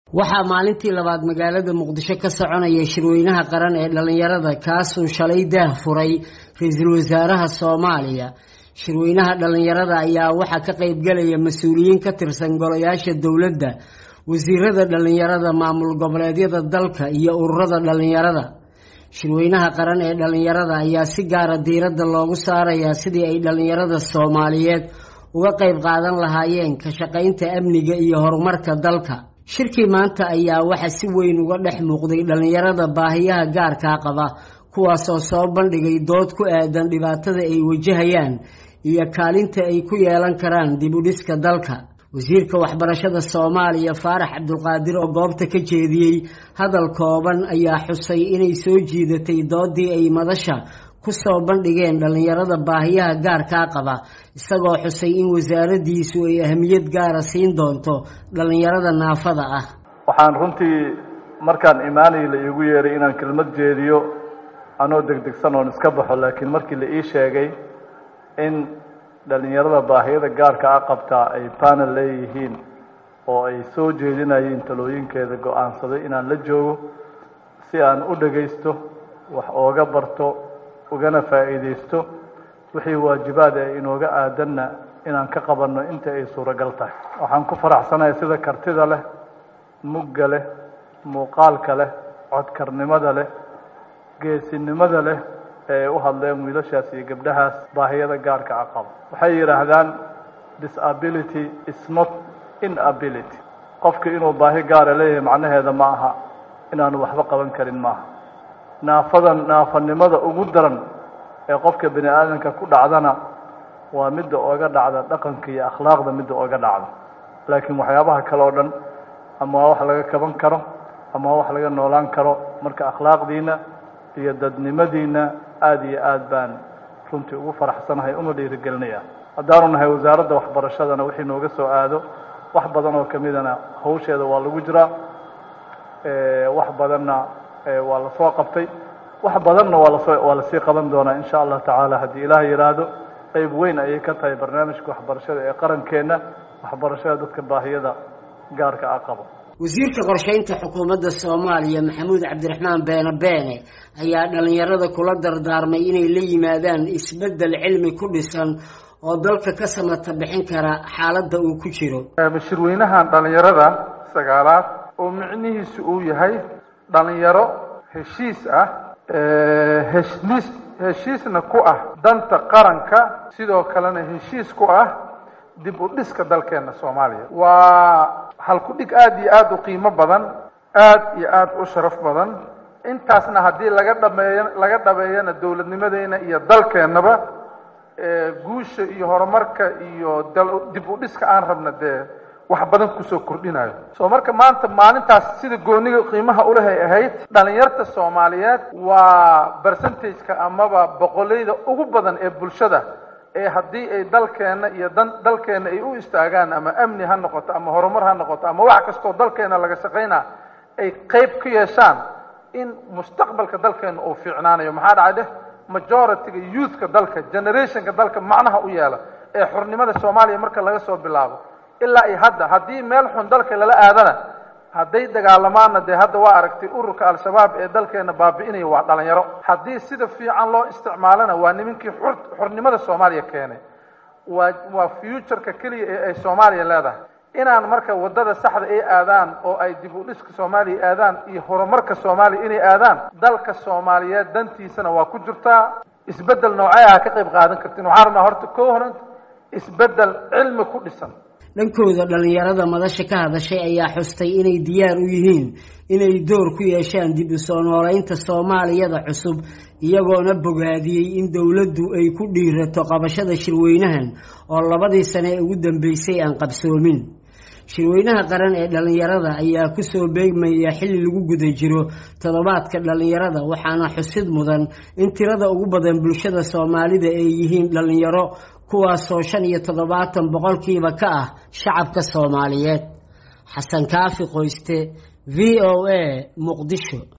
waxaa maalintii labaad magaalada muqdisho ka soconaya shirweynaha qaran ee dhallinyarada kaasuu shalay daah furay ra-iisul wasaaraha soomaaliya shirweynaha dhallinyarada ayaa waxaa ka qeybgalaya mas-uuliyiin ka tirsan golayaasha dowladda wasiirada dhallinyarada maamul goboleedyada dalka iyo ururada dhallinyarada shirweynaha qaran ee dhallinyarada ayaa si gaara diiradda loogu saarayaa sidii ay dhallinyarada soomaaliyeed uga qeyb qaadan lahaayeen ka shaqaynta amniga iyo horumarka dalka shirkii maanta ayaa waxaa si weyn uga dhex muuqday dhallinyarada baahiyaha gaarkaa qaba kuwaasoo soo bandhigay dood ku aadan dhibaatada ay wajahayaan iyo kaalinta ay ku yeelan karaan dib u dhiska dalka wasiirka waxbarashada soomaaliya faarax cabdulqaadir oo goobta ka jeediyey hadal kooban ayaa xusay inay soo jiidatay doodii ay madasha ku soo bandhigeen dhallinyarada baahiyaha gaarkaa qaba isagoo xusay in wasaaraddiisu ay ahamiyad gaara siin doonto dhallinyarada naafada ah waxaan runtii markaan imaanay la iigu yeeray inaan kelmad jeediyo anoo degdegsan oon iska baxo laakiin markii la ii sheegay in dhallinyarada baahiyada gaarka a qabtaa ay panel leeyihiin oo ay soo jeedinayeen talooyinkeeda go-aansaday inaan la joogo si aan u dhagaysto wax ooga barto ugana faa'iidaysto wixii waajibaad ee inooga aadanna inaan ka qabanno inta ay suuragal tahay waxaan ku faraxsanahay sida kartida leh mugga leh muuqaalka leh codkarnimada leh geesinimada leh ee u hadleen wiilashaas iyo gabdhahaas baahiyada gaarka a qabo waxay yidhaahdaan disability is not inability qofka inuu baahi gaara leeyahay macnaheeda ma aha inaanu waxba qaban karin maaha naafadan naafanimada ugu daran ee qofka bini aadamka ku dhacdana waa midda ooga dhacda dhaqanka iyo akhlaaqda midda ooga dhacda laakiin waxyaabaha kale oo dhan ama waa wax laga kaban karo ama waa wax laga noolaan karo marka akhlaaqdiina iyo dadnimadiina aada iyo aad baan runtii ugu faraxsanahay una dhiirigelinaya haddaanu nahay wasaaradda waxbarashadana wixii nooga soo aado wax badan oo kamidana hawsheeda waa lagu jiraa wax badanna waa lasoo qabtay wax badanna waa lasoo waa lasii qaban doonaa insha allah tacaala haddii ilaah yidhaahdo qeyb weyn ayay ka tahay barnaamijka waxbarashada ee qarankeenna waxbarashada dadka baahiyada gaarka a qabo wasiirka qorsheynta xukuumadda soomaaliya maxamuud cabdiraxmaan beene beene ayaa dhallinyarada kula dardaarmay inay la yimaadaan isbeddel cilmi ku dhisan oo dalka ka samata bixin kara xaaladda uu ku jiro shirweynahan dhallinyarada sagaalaad oo micnihiisu uu yahay dhalinyaro heshiis ah heshiis heshiisna ku ah danta qaranka sidoo kalena heshiis ku ah dib u dhiska dalkeena soomaaliya waa halku-dhig aada iyo aada u qiimo badan aada iyo aada u sharaf badan intaasna haddii laga dhameeyo laga dhabeeyana dowladnimadeena iyo dalkeennaba guusha iyo horumarka iyo dib u dhiska aan rabna dee wax badan kusoo kordhinayo soo marka maanta maalintaas sida gooniga qiimaha ulahay ahayd dhalinyarta soomaaliyeed waa percentageka amaba boqolayda ugu badan ee bulshada ee haddii ay dalkeena iyo dan dalkeena ay u istaagaan ama amni ha noqoto ama horumar ha noqoto ama wax kastoo dalkeena laga shaqaynaa ay qeyb ka yeeshaan in mustaqbalka dalkeena uu fiicnaanayo maxaa dhacay dheh majority-ga youthka dalka generationka dalka macnaha u yeela ee xornimada soomaaliya marka laga soo bilaabo ilaa iyo hadda haddii meel xun dalka lala aadana hadday dagaalamaanna dee hadda waa aragtay ururka al-shabaab ee dalkeena baabi'inaya waa dhalinyaro haddii sida fiican loo isticmaalana waa nimankii xur xornimada soomaaliya keenay waa waa futureka keliya ee ay soomaaliya leedahay inaan marka waddada saxda ay aadaan oo ay dib u dhiska soomaaliya aadaan iyo horumarka soomaaliya inay aadaan dalka soomaaliyeed dantiisana waa ku jirtaa isbeddel noocee ah ka qayb qaadan kartiin waxaan rabnaa horta koo horanta isbeddel cilmi ku dhisan dhankooda dhallinyarada madasha ka hadashay ayaa xustay inay diyaar u yihiin inay door ku yeeshaan dib u soo nooleynta soomaaliyada cusub iyagoona bogaadiyey in dowladdu ay ku dhiirato qabashada shirweynahan oo labadii sane ee ugu dambeysay aan qabsoomin shirweynaha qaran ee dhallinyarada ayaa kusoo beegmaya xilli lagu guda jiro toddobaadka dhallinyarada waxaana xusid mudan in tirada ugu badan bulshada soomaalida ay yihiin dhallinyaro kuwaasoo shan iyo toddobaatan boqolkiiba ka ah shacabka soomaaliyeed xasan kaafi qoyste v o a muqdisho